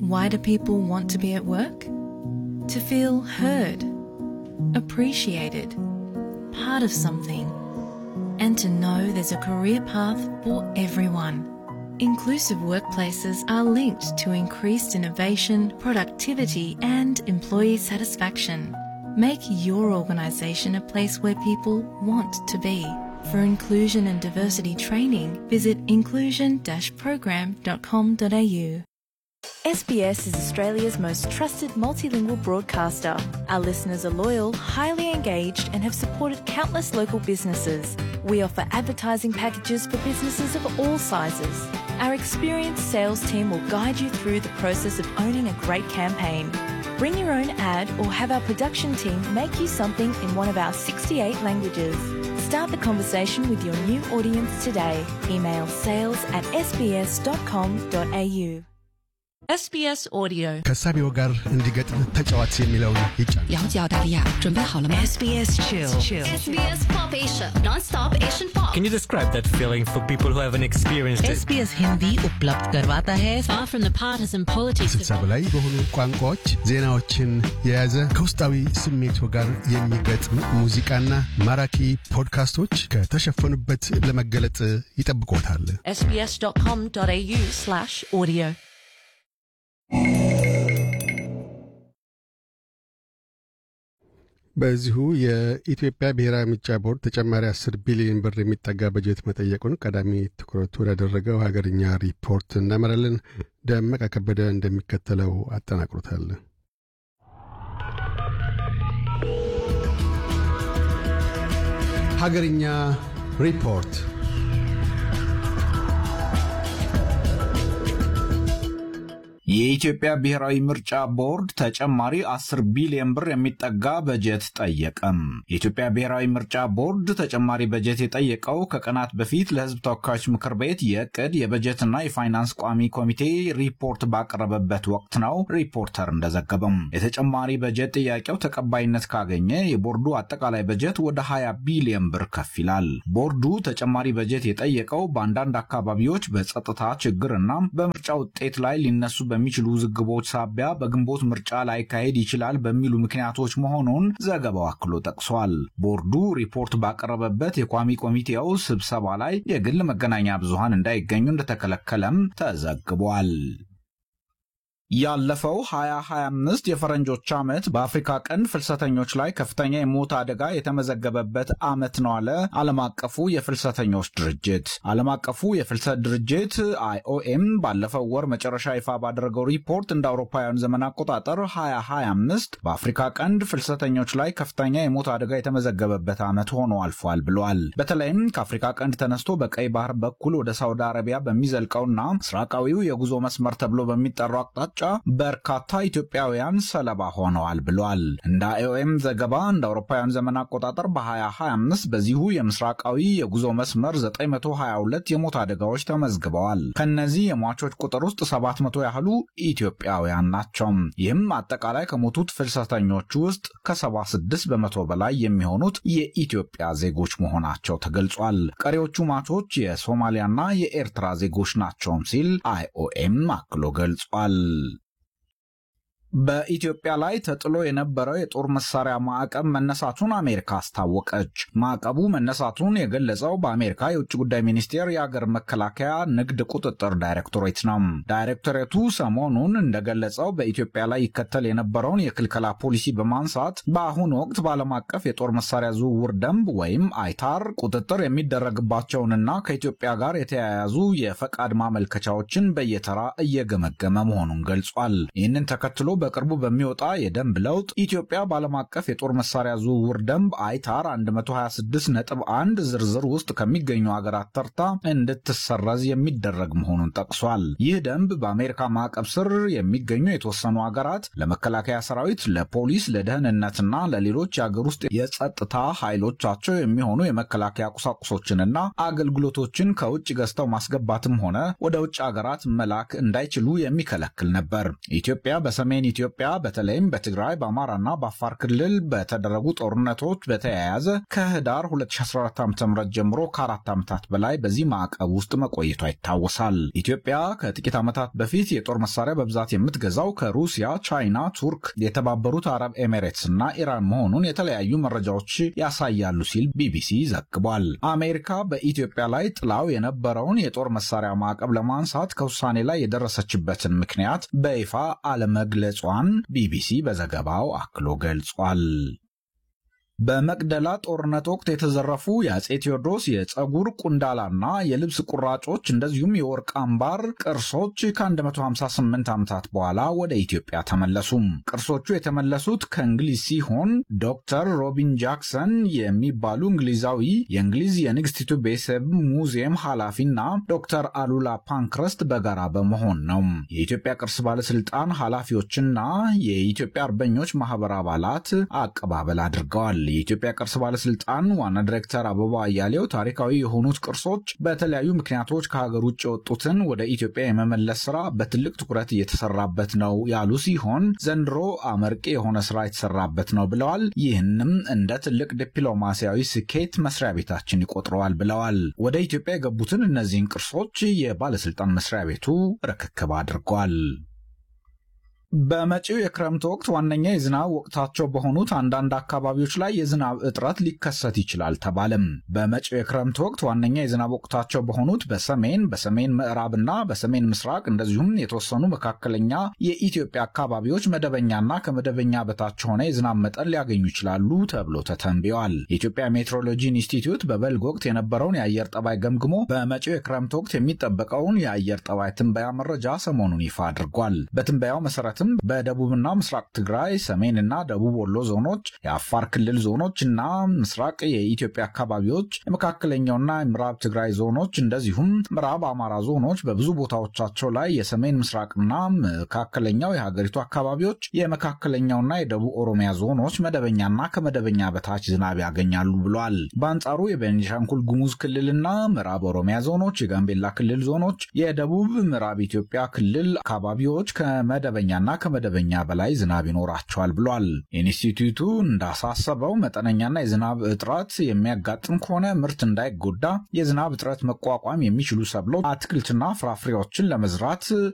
Why do people want to be at work? To feel heard, appreciated, part of something, and to know there's a career path for everyone. Inclusive workplaces are linked to increased innovation, productivity, and employee satisfaction. Make your organisation a place where people want to be. For inclusion and diversity training, visit inclusion-program.com.au. SBS is Australia's most trusted multilingual broadcaster. Our listeners are loyal, highly engaged, and have supported countless local businesses. We offer advertising packages for businesses of all sizes. Our experienced sales team will guide you through the process of owning a great campaign. Bring your own ad or have our production team make you something in one of our 68 languages. Start the conversation with your new audience today. Email sales at sbs.com.au. SBS Audio ከሳቢው ጋር እንዲገጥም ተጫዋች የሚለውን ይጫን 了解澳大利亚，准备好了吗？ SBS Chill. SBS Pop Asia, non-stop Asian pop. Can you describe that feeling for people who haven't experienced it? SBS Hindi उपलब्ध करवाता है far from the partisan politics ስልሳ በላይ በሆኑ ቋንቋዎች ዜናዎችን የያዘ ከውስጣዊ ስሜቱ ጋር የሚገጥም ሙዚቃና ማራኪ ፖድካስቶች ከተሸፈኑበት ለመገለጥ ይጠብቆታል። sbs.com.au slash audio በዚሁ የኢትዮጵያ ብሔራዊ ምርጫ ቦርድ ተጨማሪ 10 ቢሊዮን ብር የሚጠጋ በጀት መጠየቁን ቀዳሚ ትኩረቱ ወዳደረገው ሀገርኛ ሪፖርት እናመራለን። ደመቀ ከበደ እንደሚከተለው አጠናቅሮታል። ሀገርኛ ሪፖርት የኢትዮጵያ ብሔራዊ ምርጫ ቦርድ ተጨማሪ 10 ቢሊዮን ብር የሚጠጋ በጀት ጠየቀም። የኢትዮጵያ ብሔራዊ ምርጫ ቦርድ ተጨማሪ በጀት የጠየቀው ከቀናት በፊት ለሕዝብ ተወካዮች ምክር ቤት የዕቅድ የበጀትና የፋይናንስ ቋሚ ኮሚቴ ሪፖርት ባቀረበበት ወቅት ነው። ሪፖርተር እንደዘገበም የተጨማሪ በጀት ጥያቄው ተቀባይነት ካገኘ የቦርዱ አጠቃላይ በጀት ወደ 20 ቢሊዮን ብር ከፍ ይላል። ቦርዱ ተጨማሪ በጀት የጠየቀው በአንዳንድ አካባቢዎች በጸጥታ ችግርና በምርጫ ውጤት ላይ ሊነሱ በሚችሉ ውዝግቦች ሳቢያ በግንቦት ምርጫ ላይካሄድ ይችላል በሚሉ ምክንያቶች መሆኑን ዘገባው አክሎ ጠቅሷል። ቦርዱ ሪፖርት ባቀረበበት የቋሚ ኮሚቴው ስብሰባ ላይ የግል መገናኛ ብዙሃን እንዳይገኙ እንደተከለከለም ተዘግቧል። ያለፈው 2025 የፈረንጆች ዓመት በአፍሪካ ቀንድ ፍልሰተኞች ላይ ከፍተኛ የሞት አደጋ የተመዘገበበት ዓመት ነው አለ ዓለም አቀፉ የፍልሰተኞች ድርጅት። ዓለም አቀፉ የፍልሰት ድርጅት አይኦኤም ባለፈው ወር መጨረሻ ይፋ ባደረገው ሪፖርት እንደ አውሮፓውያን ዘመን አቆጣጠር 2025 በአፍሪካ ቀንድ ፍልሰተኞች ላይ ከፍተኛ የሞት አደጋ የተመዘገበበት ዓመት ሆኖ አልፏል ብሏል። በተለይም ከአፍሪካ ቀንድ ተነስቶ በቀይ ባህር በኩል ወደ ሳውዲ አረቢያ በሚዘልቀውና ምስራቃዊው የጉዞ መስመር ተብሎ በሚጠራው አቅጣጫ በርካታ ኢትዮጵያውያን ሰለባ ሆነዋል ብሏል። እንደ አይኦኤም ዘገባ እንደ አውሮፓውያን ዘመን አቆጣጠር በ2025 በዚሁ የምስራቃዊ የጉዞ መስመር 922 የሞት አደጋዎች ተመዝግበዋል። ከነዚህ የሟቾች ቁጥር ውስጥ 700 ያህሉ ኢትዮጵያውያን ናቸው። ይህም አጠቃላይ ከሞቱት ፍልሰተኞች ውስጥ ከ76 በመቶ በላይ የሚሆኑት የኢትዮጵያ ዜጎች መሆናቸው ተገልጿል። ቀሪዎቹ ሟቾች የሶማሊያና የኤርትራ ዜጎች ናቸውም ሲል አይኦኤም አክሎ ገልጿል። በኢትዮጵያ ላይ ተጥሎ የነበረው የጦር መሳሪያ ማዕቀብ መነሳቱን አሜሪካ አስታወቀች። ማዕቀቡ መነሳቱን የገለጸው በአሜሪካ የውጭ ጉዳይ ሚኒስቴር የአገር መከላከያ ንግድ ቁጥጥር ዳይሬክቶሬት ነው። ዳይሬክቶሬቱ ሰሞኑን እንደገለጸው በኢትዮጵያ ላይ ይከተል የነበረውን የክልከላ ፖሊሲ በማንሳት በአሁኑ ወቅት በዓለም አቀፍ የጦር መሳሪያ ዝውውር ደንብ ወይም አይታር ቁጥጥር የሚደረግባቸውንና ከኢትዮጵያ ጋር የተያያዙ የፈቃድ ማመልከቻዎችን በየተራ እየገመገመ መሆኑን ገልጿል። ይህንን ተከትሎ በቅርቡ በሚወጣ የደንብ ለውጥ ኢትዮጵያ በዓለም አቀፍ የጦር መሳሪያ ዝውውር ደንብ አይታር 126 ነጥብ 1 ዝርዝር ውስጥ ከሚገኙ ሀገራት ተርታ እንድትሰረዝ የሚደረግ መሆኑን ጠቅሷል። ይህ ደንብ በአሜሪካ ማዕቀብ ስር የሚገኙ የተወሰኑ ሀገራት ለመከላከያ ሰራዊት፣ ለፖሊስ፣ ለደህንነትና ለሌሎች የአገር ውስጥ የጸጥታ ኃይሎቻቸው የሚሆኑ የመከላከያ ቁሳቁሶችንና አገልግሎቶችን ከውጭ ገዝተው ማስገባትም ሆነ ወደ ውጭ ሀገራት መላክ እንዳይችሉ የሚከለክል ነበር። ኢትዮጵያ በሰሜን በኢትዮጵያ በተለይም በትግራይ በአማራና በአፋር ክልል በተደረጉ ጦርነቶች በተያያዘ ከህዳር 2014 ዓ ም ጀምሮ ከአራት ዓመታት በላይ በዚህ ማዕቀብ ውስጥ መቆየቷ ይታወሳል። ኢትዮጵያ ከጥቂት ዓመታት በፊት የጦር መሳሪያ በብዛት የምትገዛው ከሩሲያ፣ ቻይና፣ ቱርክ፣ የተባበሩት አረብ ኤሜሬትስ እና ኢራን መሆኑን የተለያዩ መረጃዎች ያሳያሉ ሲል ቢቢሲ ዘግቧል። አሜሪካ በኢትዮጵያ ላይ ጥላው የነበረውን የጦር መሳሪያ ማዕቀብ ለማንሳት ከውሳኔ ላይ የደረሰችበትን ምክንያት በይፋ አለመግለጿን ቢቢሲ በዘገባው አክሎ ገልጿል። በመቅደላ ጦርነት ወቅት የተዘረፉ የአጼ ቴዎድሮስ የፀጉር ቁንዳላና የልብስ ቁራጮች እንደዚሁም የወርቅ አምባር ቅርሶች ከ158 ዓመታት በኋላ ወደ ኢትዮጵያ ተመለሱም። ቅርሶቹ የተመለሱት ከእንግሊዝ ሲሆን ዶክተር ሮቢን ጃክሰን የሚባሉ እንግሊዛዊ የእንግሊዝ የንግስቲቱ ቤተሰብ ሙዚየም ኃላፊና ዶክተር አሉላ ፓንክረስት በጋራ በመሆን ነው። የኢትዮጵያ ቅርስ ባለስልጣን ኃላፊዎችና የኢትዮጵያ አርበኞች ማህበር አባላት አቀባበል አድርገዋል። የኢትዮጵያ ቅርስ ባለስልጣን ዋና ዲሬክተር አበባ አያሌው ታሪካዊ የሆኑት ቅርሶች በተለያዩ ምክንያቶች ከሀገር ውጭ የወጡትን ወደ ኢትዮጵያ የመመለስ ስራ በትልቅ ትኩረት እየተሰራበት ነው ያሉ ሲሆን ዘንድሮ አመርቂ የሆነ ስራ የተሰራበት ነው ብለዋል። ይህንም እንደ ትልቅ ዲፕሎማሲያዊ ስኬት መስሪያ ቤታችን ይቆጥረዋል ብለዋል። ወደ ኢትዮጵያ የገቡትን እነዚህን ቅርሶች የባለስልጣን መስሪያ ቤቱ ርክክብ አድርጓል። በመጪው የክረምት ወቅት ዋነኛ የዝናብ ወቅታቸው በሆኑት አንዳንድ አካባቢዎች ላይ የዝናብ እጥረት ሊከሰት ይችላል ተባለም። በመጪው የክረምት ወቅት ዋነኛ የዝናብ ወቅታቸው በሆኑት በሰሜን በሰሜን ምዕራብና በሰሜን ምስራቅ እንደዚሁም የተወሰኑ መካከለኛ የኢትዮጵያ አካባቢዎች መደበኛና ከመደበኛ በታች የሆነ የዝናብ መጠን ሊያገኙ ይችላሉ ተብሎ ተተንብየዋል። የኢትዮጵያ ሜትሮሎጂ ኢንስቲትዩት በበልግ ወቅት የነበረውን የአየር ጠባይ ገምግሞ በመጪው የክረምት ወቅት የሚጠበቀውን የአየር ጠባይ ትንበያ መረጃ ሰሞኑን ይፋ አድርጓል። በትንበያው መሰረት በደቡብና ምስራቅ ትግራይ፣ ሰሜንና ደቡብ ወሎ ዞኖች፣ የአፋር ክልል ዞኖች እና ምስራቅ የኢትዮጵያ አካባቢዎች፣ የመካከለኛውና የምዕራብ ትግራይ ዞኖች እንደዚሁም ምዕራብ አማራ ዞኖች በብዙ ቦታዎቻቸው ላይ የሰሜን ምስራቅና መካከለኛው የሀገሪቱ አካባቢዎች፣ የመካከለኛውና የደቡብ ኦሮሚያ ዞኖች መደበኛና ከመደበኛ በታች ዝናብ ያገኛሉ ብሏል። በአንጻሩ የቤኒሻንጉል ጉሙዝ ክልልና ምዕራብ ኦሮሚያ ዞኖች፣ የጋምቤላ ክልል ዞኖች፣ የደቡብ ምዕራብ ኢትዮጵያ ክልል አካባቢዎች ከመደበኛና ከመደበኛ በላይ ዝናብ ይኖራቸዋል ብሏል። ኢንስቲትዩቱ እንዳሳሰበው መጠነኛና የዝናብ እጥረት የሚያጋጥም ከሆነ ምርት እንዳይጎዳ የዝናብ እጥረት መቋቋም የሚችሉ ሰብሎች፣ አትክልትና ፍራፍሬዎችን ለመዝራት